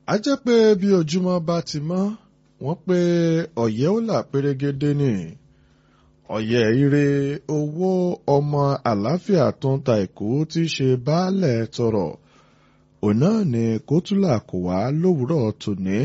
a jẹ́ pé bí ojúmọ́ bá ti mọ́ wọ́n pé ọ̀yẹ́ ó là pérégedé ni ọ̀yẹ́ ire owó ọmọ àlàáfíà tó ń ta èkó tí í ṣe baálẹ̀ tọrọ òun náà ni kótólà kò wá lówùúrọ̀ tòní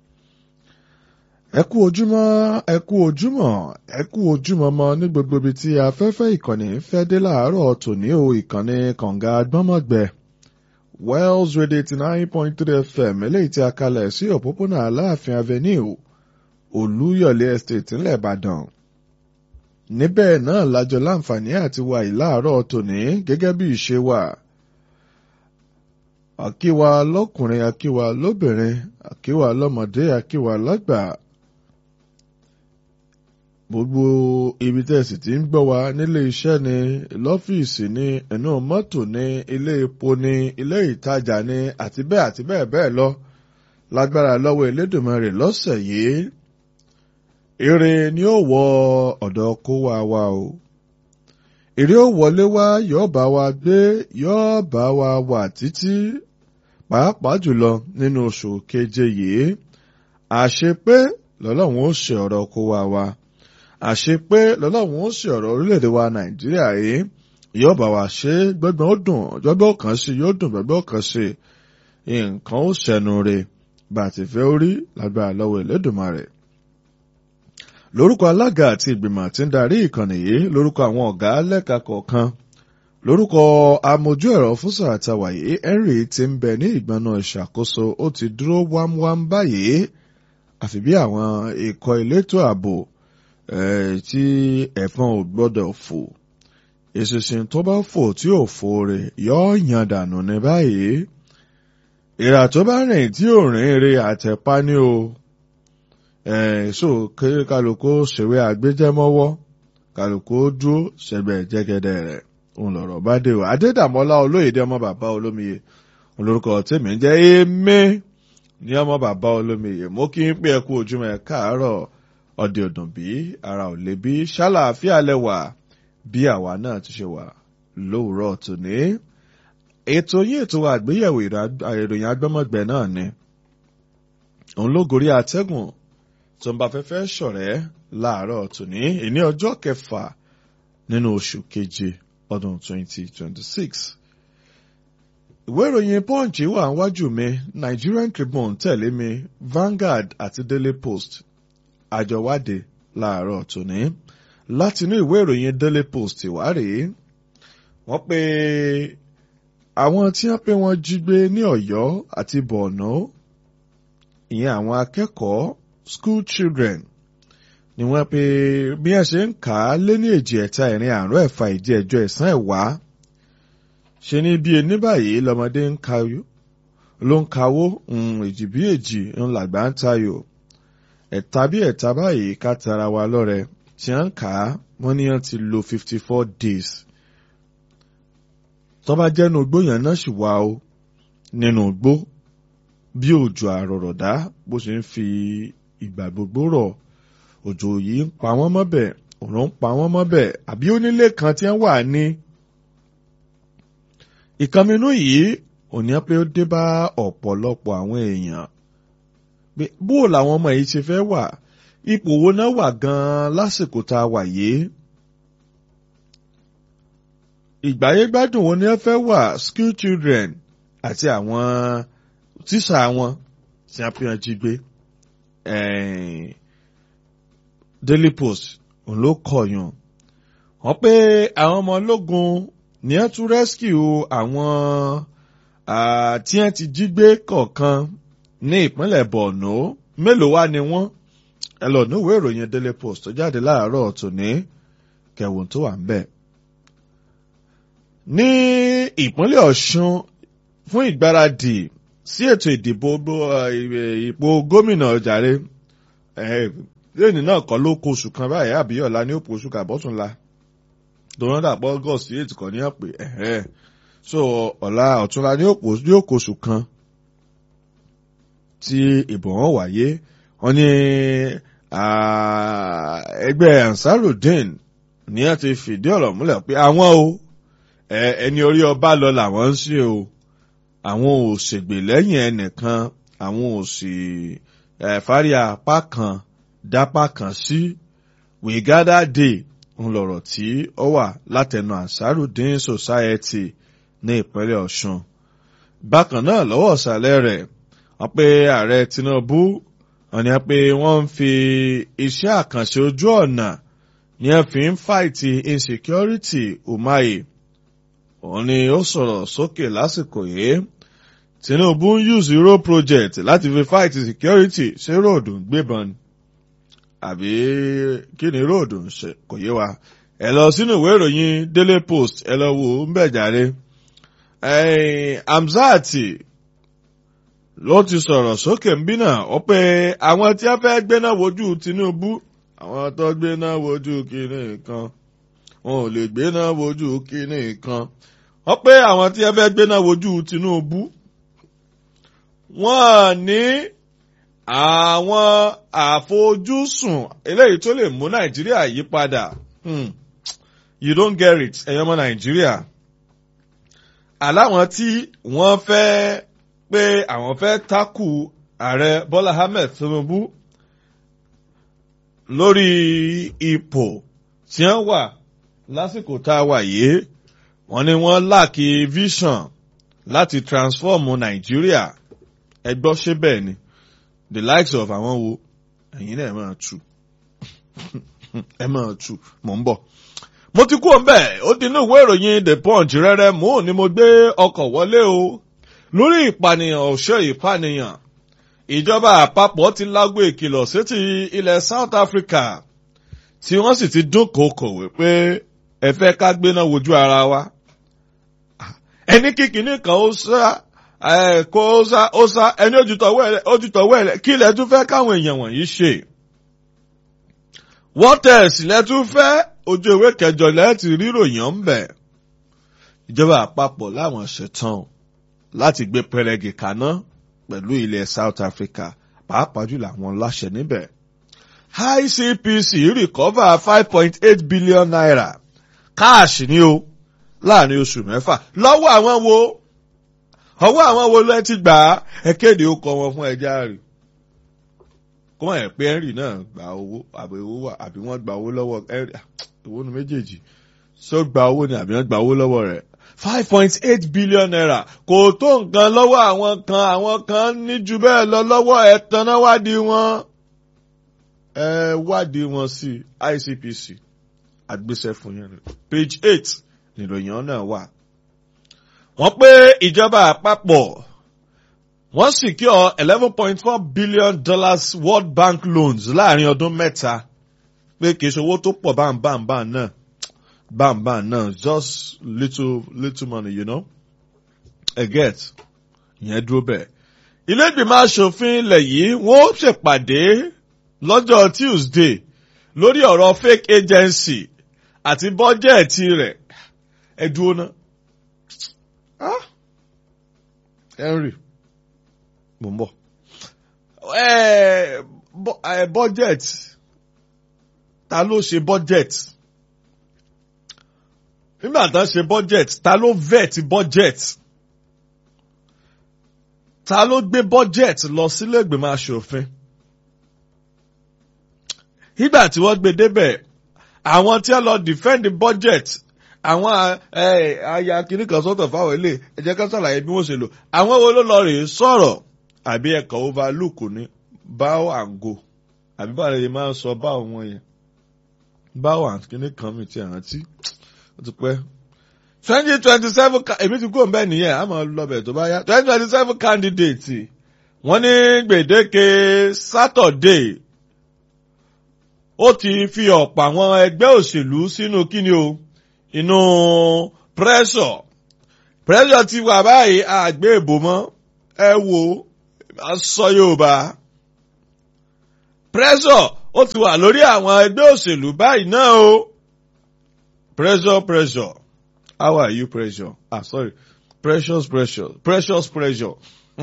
ẹ kú ojúmọ́ ẹ kú ojúmọ́ ẹ kú ojúmọ́ mọ́ ní gbogbo ibi tí afẹ́fẹ́ ìkànnì fẹ́ dé láàárọ̀ tòní o ìkànnì kànga gbọ́mọ̀gbẹ́ Wells Radio eighty nine point three FM eléyìí tí a kalẹ̀ sí òpópónà Aláàfin Avenue Olúyọ̀lé Estate ńlẹ̀ Ìbàdàn níbẹ̀ náà lájọ láǹfààní àti wà ìláàárọ̀ tòní gẹ́gẹ́ bí ìṣe wà àkíwà lọ́kùnrin àkíwà lóbìnrin àkíwà lọ́mọdé àkíwà lágbà gbogbo ibi tẹ́sí tí ń gbọ́ wa nílé iṣẹ́ ni lọ́fíìsì ni ẹ̀nú mọ́tò ni ilé epo ni ilé ìtajà ni àti bẹ́ẹ̀ àti bẹ́ẹ̀ bẹ́ẹ̀ lọ lágbára lọ́wọ́ Elédùmarè lọ́sẹ̀ yìí ire ni ó wọ ọ̀dọ̀ kó wa wa o èrè ó wọlé wá yóò bá wa gbé yóò bá wa wà títí pàápàá jùlọ nínú oṣù keje yìí àṣepé lọ́lọ́run ó ṣe ọ̀rọ̀ kó wa wa àṣepé lọ́lọ́run ó ṣe ọ̀rọ̀ orílẹ̀-èdè wa nàìjíríà yìí yóò bá wa ṣe gbọ́gbọ́n ó dùn gbọ́gbọ́n kan sí yóò dùn gbọ́gbọ́n kan sí nǹkan ó ṣẹnu re bá a ti fẹ́ orí lágbára lọ́wọ́ Elédùmarè lórúkọ alága àti ìgbìmọ̀ tí ń darí ìkànnì yìí lórúkọ àwọn ọ̀gá lẹ́ka kọ̀ọ̀kan lórúkọ amójú ẹ̀rọ fúnṣà àtàwàyé henry ti ń bẹ ní ìgbọnà ìṣàkóso ó ti dúró wámúwám báyìí àfi bí àwọn ikọ̀ elétò ààbò tí ẹ̀fọn ò gbọ́dọ̀ fò ìṣinṣin tó bá fò tí ò fò rẹ̀ yóò yan dànù ní báyìí ìrà tó bá rìn tí ò rìn eré àtẹ̀pá ní o so kéré kálukú ṣèwé àgbéjẹmọ́wọ́ kálukú dúró ṣẹgbẹ́ jẹ́gẹ́dẹ́ rẹ̀ òun lọ̀rọ̀ bá dé o adédàmọ́lá olóyèdè ọmọ bàbá olómiye olórúkọ tèmi ń jẹ́ èmi ní ọmọ bàbá olómiye mo kí n pé ẹ kú ojúmọ́ ẹ káàárọ̀ ọdẹ ọdún bí ara ò lè bí ṣàlàáfíà lẹwà bí àwa náà ti ṣe wà lówùúrọ̀ tòní ètò yín ètò àgbéyẹ̀wò ìròyìn agbọ́mọgbẹ̀ náà ni òun ló gorí atẹ́gùn tó ń bá fẹ́fẹ́ ṣọ̀rẹ́ láàárọ̀ tòní ìní ọjọ́ kẹfà nínú oṣù keje ọdún 2026. ìwé ìròyìn punch wà níwájú mi Nigerian Tribune tẹ̀lé mi Vanguard àti Daily Post àjọwádìí láàárọ̀ tòní látinú ìwé ìròyìn Daily Post wá rèé wọ́n pé àwọn tí wọ́n pé wọ́n jí gbé ní Ọ̀yọ́ àti Borno ìyẹn àwọn akẹ́kọ̀ọ́ school children ni wọ́n pe bí wọ́n ṣe ń kà á lé ní èjì ẹ̀ta ìrìn àrùn ẹ̀fà ìdí ẹ̀jọ ẹ̀sán ẹ̀wá ṣe ní bí ẹni báyìí lọ́mọdé ń kayó ló ń kawó èjì bí èjì ń làgbà ń tayò ẹ̀ta bí ẹ̀ta báyìí ká tara wa lọ́rẹ tí wọ́n ń kà á wọ́n ní wọ́n ti lo fifty four days tọ́ba jẹ́nu igbó yẹn náà sì wá o nínú igbó bí òjò àrọ̀rọ̀dá bó ṣe ń fi ìgbà gbogbo rọ̀ òjò yìí ń pa wọ́n mọ́bẹ̀ òrùn ń pa wọ́n mọ́bẹ̀ àbí onílé kan tí wọ́n wà ní. ìkànnínú yìí ò ní pé ó dé bá ọ̀pọ̀lọpọ̀ àwọn èèyàn pé bó làwọn ọmọ yìí ṣe fẹ́ wà ipò wo náà wà gan-an lásìkò tá a wà yìí. ìgbáyégbádùn wo ni wọ́n fẹ́ wà school children àti àwọn tíṣà wọn tí wọ́n fi hàn jí gbé. Daily Post òun ló kọyàn wọ́n pé àwọn ọmọ ológun ní ẹ tún rescue àwọn tí wọ́n ti jí gbé kọ̀ọ̀kan ní ìpínlẹ̀ Borno mélòó wá ni wọ́n ẹ lọ ní ìwé ìròyìn Daily Post tó jáde láàárọ̀ tòní kẹwòn tó wà ń bẹ̀. ní ìpínlẹ̀ Ọ̀ṣun fún ìgbáradì sí ètò ìdìbò ìpò gómìnà ọjàre lẹ́yìn náà kọ́ ló kó oṣù kan báyìí àbí ọ̀la ní òpó oṣù kàbọ́túnla dòwọ́n dàpọ̀ august eight kan ní ọ̀pẹ so ọ̀la ọ̀túnla ní òpó ní òpó oṣù kan tí ìbò wọn wáyé wọn ní ẹgbẹ́ ansarudeen ní ẹ ti fìdí ọ̀rọ̀ múlẹ̀ pé àwọn o ẹni orí ọba lọ làwọn ń ṣe o àwọn ò ṣègbè lẹ́yìn ẹnìkan àwọn ò sì fárí apá kan dápá kan sí we gather day ń lọ̀rọ̀ tí ó wà látẹnu Ansarudeen Society ní ìpínlẹ̀ Ọ̀ṣun bákan náà lọ́wọ́ ọ̀sàlẹ̀ rẹ̀ wọ́n pé ààrẹ Tinubu wọ́n ní pé wọ́n ń fi iṣẹ́ àkànṣe ojú ọ̀nà ní ẹ fi ń fàìtì insecurity umahi òun ni ó sọ̀rọ̀ sókè lásìkò yìí Tinubu ń use road project láti fi fight security ṣé róòdù ń gbébọn àbí kí ni róòdù ń ṣe kò yé wa ẹ lọ sínú ìwé ìròyìn Daily Post ẹ lọ wò ó ń bẹ̀ jáde Hamzat ló ti sọ̀rọ̀ sókè ń bí náà ó pé àwọn tí wọ́n fẹ́ gbéná wojú Tinubu àwọn tó gbéná wojú kíní kan wọn ò lè gbéná wojú kíní kan wọ́n pé àwọn tí wọ́n fẹ́ gbéná wojú Tinubu wọ́n ní àwọn àfojúsùn eléyìí tó lè mú Nàìjíríà yí padà you don't get it ẹ̀yọ́ ọmọ Nàìjíríà aláwọn tí wọ́n fẹ́ pé àwọn fẹ́ tákù ààrẹ Bọ́lá Ahmed Tinubu lórí ipò tí wọ́n wà lásìkò tá a wà yìí wọ́n ní wọ́n láàkì vision láti transform Nàìjíríà ẹ gbọ́ ṣé bẹ́ẹ̀ ni the likes of àwọn wo ẹ̀yin náà ẹ máa tù ẹ máa tù mò ń bọ̀ mo ti kú ọ̀nbẹ́ ó di inú ìwé ìròyìn the punch rẹ́rẹ́ mò ń ní mo gbé ọkọ̀ wọlé o lórí ìpànìyàn ọ̀ṣẹ́ ìpànìyàn ìjọba àpapọ̀ ti lágbo ìkìlọ̀ sétí ilẹ̀ South Africa tí wọ́n sì ti dúnkòokò wípé ẹ fẹ́ ká gbéná wojú ara wa ẹni kíkiní kan ó sá kó ó sá ó sá ẹni ojútọ̀wọ́ ẹ̀ kí ilẹ̀ tún fẹ́ káwọn èèyàn wọ̀nyí ṣe wọ́n tẹ̀sí lẹ́tún fẹ́ ojú ìwé kẹjọ lẹ́ẹ̀tì ríròyìn ń bẹ̀. ìjọba àpapọ̀ láwọn ṣetán láti gbé pẹrẹgì kaná pẹ̀lú ilẹ̀ South Africa pàápàá jùlọ àwọn láṣẹ níbẹ̀. ICPC recover five point eight billion naira káàṣì ni o láàrin oṣù mẹ́fà lọ́wọ́ àwọn wo ọwọ́ àwọn wo ló ti gbà á ẹ kéde ó kọ wọn fún ẹja rè kó wọ́n yẹ pé henry náà gba owó àbí owó wà àbí wọ́n gba owó lọ́wọ́ henry owó nu méjèèjì so gba owó ni àbí wọ́n gba owó lọ́wọ́ rẹ̀ five point eight billion naira kò tó nǹkan lọ́wọ́ àwọn kan àwọn kan ní ju bẹ́ẹ̀ lọ lọ́wọ́ ẹ̀ tanná wádìí wọn ẹ wádìí wọn sí ICPC àgbésẹ̀ fún yẹn page eight nìròyìn náà wà. wọ́n pé ìjọba àpapọ̀ wọ́n secure eleven point four billion dollars World Bank loans láàrin ọdún mẹ́ta pé kì í ṣe owó tó pọ̀ báńbáńbá náà báńbá náà just little little money you know ẹ get ìyẹn dúró bẹ́ẹ̀. ilé ìgbìmọ̀ asòfin ilẹ̀ yìí wọ́n ṣèpàdé lọ́jọ́ Tuesday lórí ọ̀rọ̀ fake agency àti bọ́jẹ̀tì rẹ̀ ẹ dúró ná. Henry mo ń bọ̀. budget ta ló ṣe budget nígbà tá a ṣe budget ta ló vet budget ta ló gbé budget lọ sílé ìgbìmọ̀ aṣòfin nígbà tí wọ́n gbé débẹ̀ àwọn tí wọ́n lọ defend the budget àwọn aya kìíní kan sọ́tọ̀ fáwọn ilé ẹ jẹ́ ká ṣàlàyé bí wọ́n ṣe lò àwọn wo ló lọ rèé sọ̀rọ̀ àbí ẹ̀kọ́ overlook ní bow and go àbí báwo lè máa ń sọ bow wọn yẹn bow and kìíní kan mi ti rántí ó ti pẹ́ twenty twenty seven èmi ti kú òun bẹ́ẹ̀ nìyẹn àmọ́ lọ́bẹ̀ tó bá yá twenty twenty seven candidate wọ́n ní gbèdéke Saturday ó ti fi ọ̀pọ̀ àwọn ẹgbẹ́ òṣèlú sínú kíni o inú pressure pressure ti wà báyìí àgbé ìbò mọ́ ẹ wo sọ Yorùbá pressure ó ti wà lórí àwọn ẹgbẹ́ òṣèlú báyìí náà o pressure pressure how are you pressure ah sorry precious pressure precious pressure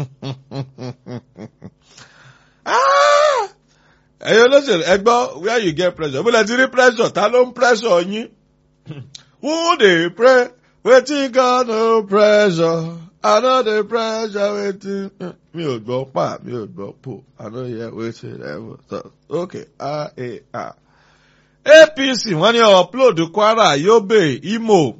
ah ẹ̀yin olóṣèlú ẹ gbọ́ where you get pressure bó lẹ ti rí pressure ta ló ń pressure yín who dey pre wetin God no pressure I no dey pressure wetin mi ò gbọ́ pa mi ò gbọ́ po I no hear wetin level talk okay a a a APC wọ́n ní upload Kwara Yobe Imo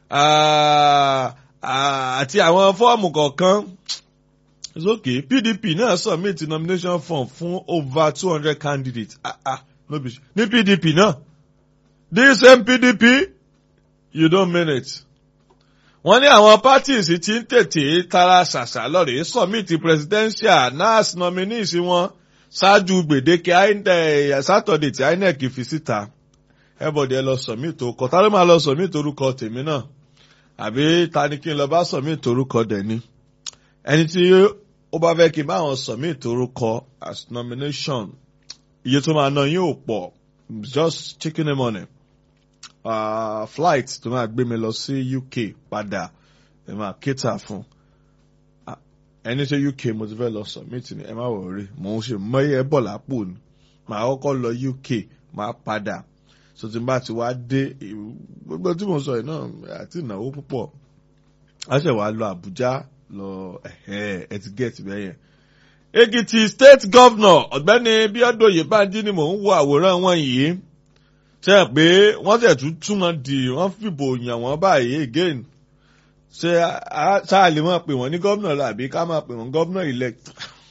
àti àwọn fọ́ọ̀mù kọ̀ọ̀kan it's okay PDP náà submit nomination form fún over two hundred candidates ah ah no be ní PDP náà this same PDP you don't mean it. wọ́n ní àwọn parties ti ń tètè tara ṣàṣà lọ́rẹ̀ẹ́ submit presidential nas nominees wọn ṣáájú gbèdéke Saturday tí INEC fi síta everybody ẹ lọ submit orúkọ ta ló máa lọ submit orúkọ tèmi náà àbí ta ni kí n lọ bá submit orúkọ dẹ̀ni ẹni tí ó bá fẹ́ kí n bá wọn submit orúkọ as nomination iye tó máa ná yín ò pọ̀ just chicken money uh, flight tó máa gbé mi lọ sí UK padà ẹ máa cater fún ẹni tí UK mo ti fẹ́ lọ submit ni ẹ má wọrí mò ń ṣe mọ́yẹ́ bọ̀ lápò ni màá kọ́kọ́ lọ UK màá padà so tí n bá ti wá dé gbogbo tí mo sọ yìí náà àti ìnáwó púpọ̀ a ṣe wàá lọ Àbújá lọ ẹ ti get bẹ́ẹ̀ yẹn. Èkìtì state governor ọ̀gbẹ́ni Bíọ́dún Oyèbánjí ni mò ń wo àwòrán wọn yìí ṣe é pé wọ́n tẹ̀ tún tún wọn di wọ́n fìbò yàn wọ́n báyìí again ṣe ṣáà lè máa pè wọ́n ní gómìnà lọ àbí ká máa pè wọ́n gómìnà elect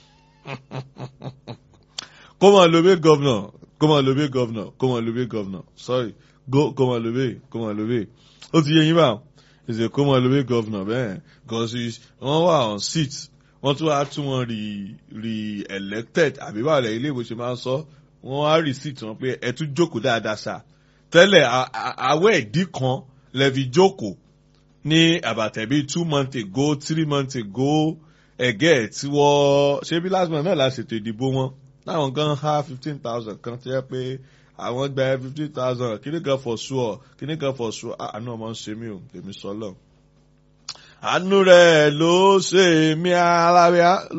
kó máa lo bí gómìnà kó máa lo bí gómìnà kó máa lo bí gómìnà sorry go kó máa lo bí kó máa lo bí ó ti yé yín báwọn ìṣe kó máa lo bí gómìnà bẹ́ẹ̀ gọ́sí wọ́n wà on seat wọ́n tún wá tún wọn re re elected àbí báwo lẹ́yìn ilé ìwòsàn máa ń sọ wọ́n á receipt wọn pé ẹ tún jókòó dáadáa sá tẹ́lẹ̀ àwẹ̀ ìdí kan lẹ́fi jókòó ní àbàtẹ̀ bíi two months ago three months ago ẹ̀gẹ́ tí wọ́n ṣé bí last month náà la ṣètò ìdìbò wọn láwọn kan há fifteen thousand kan ti yẹ pé àwọn gba fifteen thousand kíní kan for sure kíní kan for sure àánú ọmọ ń ṣe mí o èmi sọ lọ. àánú rẹ̀ ló ṣe mí alábíà